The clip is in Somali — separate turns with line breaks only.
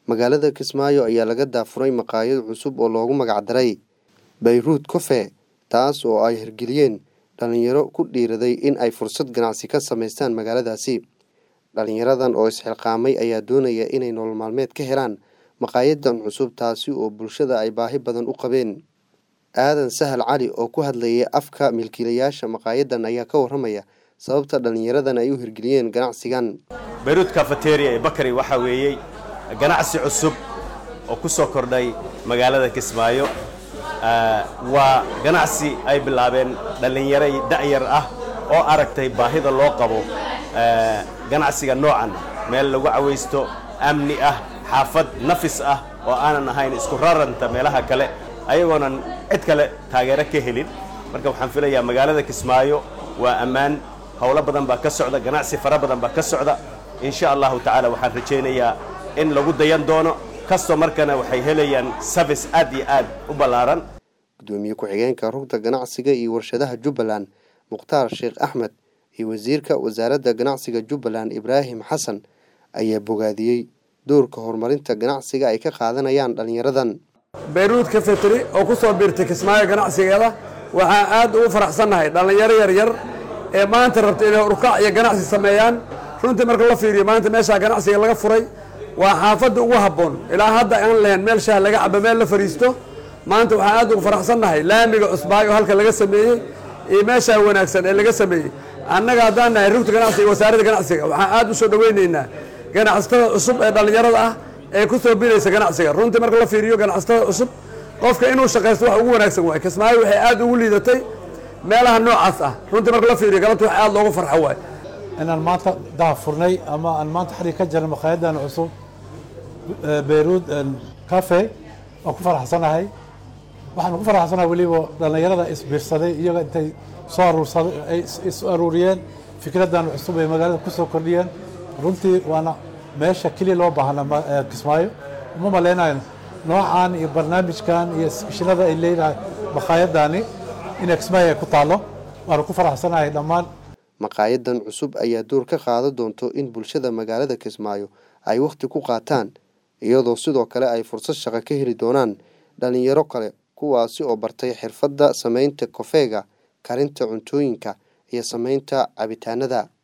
magaalada kismaayo ayaa laga daafuray maqaayad cusub oo loogu magacdaray bayruud cofe taas oo ay hirgeliyeen dhalinyaro ku dhiiraday in ay fursad ganacsi ka samaystaan magaaladaasi dhalinyaradan oo isxilqaamay ayaa doonaya inay nolol maalmeed ka helaan maqaayadan cusub taasi oo bulshada ay baahi badan u qabeen aadan sahal cali oo ku hadlayay afka milkiilayaasha maqaayadan ayaa ka waramaya sababta dhalinyaradan ay u hirgeliyeen ganacsigan
bayruud cafeteria ee bakari waxaa weeyey ganacsi cusub oo ku soo kordhay magaalada kismaayo waa ganacsi ay bilaabeen dhallinyaro da'yar ah oo aragtay baahida loo qabo ganacsiga noocan meel lagu cawaysto amni ah xaafad nafis ah oo aanan ahayn isku raranta meelaha kale ayagoonan cid kale taageero ka helin marka waxaan filayaa magaalada kismaayo waa ammaan howlo badan baa ka socda ganacsi fara badan baa ka socda insha allahu tacaala waxaan rajaynayaa in lagu dayan doono kastoo markana waxay helayaan service aad iyo aad u ballaaran
gudoomiye ku-xigeenka rugta ganacsiga iyo warshadaha jubbaland mukhtaar sheekh axmed iyo wasiirka wasaaradda ganacsiga jubbaland ibraahim xasan ayaa bogaadiyey doorka horumarinta ganacsiga ay ka qaadanayaan dhallinyaradan
bayruud cafeteri oo ku soo biirtay kismaayo ganacsigeeda waxaan aad ugu faraxsannahay dhallinyaro yaryar ee maanta rabta inay urkac iyo ganacsi sameeyaan runtii marka la fiiriyo maanta meeshaa ganacsiga laga furay waa xaafadda ugu habboon ilaa hadda aan lahayn meel shaah laga cabo meel la fadhiisto maanta waxaan aad ugu faraxsannahay laamiga cusbaayo halka laga sameeyey iyo meeshaa wanaagsan ee laga sameeyey annaga haddaan nahay rugta ganacsiga iyo wasaaradda ganacsiga waxaan aad u soo dhowaynaynaa ganacsatada cusub ee dhallinyarada ah ee ku soo biraysa ganacsiga runtii marka la fiiriyo ganacsatada cusub qofka inuu shaqaysto wax ugu wanaagsan waay kismaayo waxay aad ugu liidatay meelaha noocaas ah runtii marka la fiiriyo galabta wax aad loogu farxo waay
inaan maanta daafurnay ama aan maanta xarig ka jirnay maqaayadan cusub bayruud cafe waan ku faraxsanahay waxaan ku faraxsanahay weliba dhallinyarada isbiirsaday iyaga intay soo aruursaday ay is aruuriyeen fikraddan cusub ay magaalada ku soo kordhiyeen runtii waana meesha keliya loo baahna kismaayo uma malaynayo noocan iyo barnaamijkan iyo isbishinada ay leedahay maqaayadani inay kismaayo ay ku taallo waana ku faraxsanahay dhammaan
maqaayadan cusub ayaa door ka qaadan doonto in bulshada magaalada kismaayo ay wakhti ku qaataan iyadoo sidoo kale ay fursad shaqo ka heli doonaan dhalinyaro kale kuwaasi oo bartay xirfadda samaynta kofeega karinta cuntooyinka iyo samaynta cabitaanada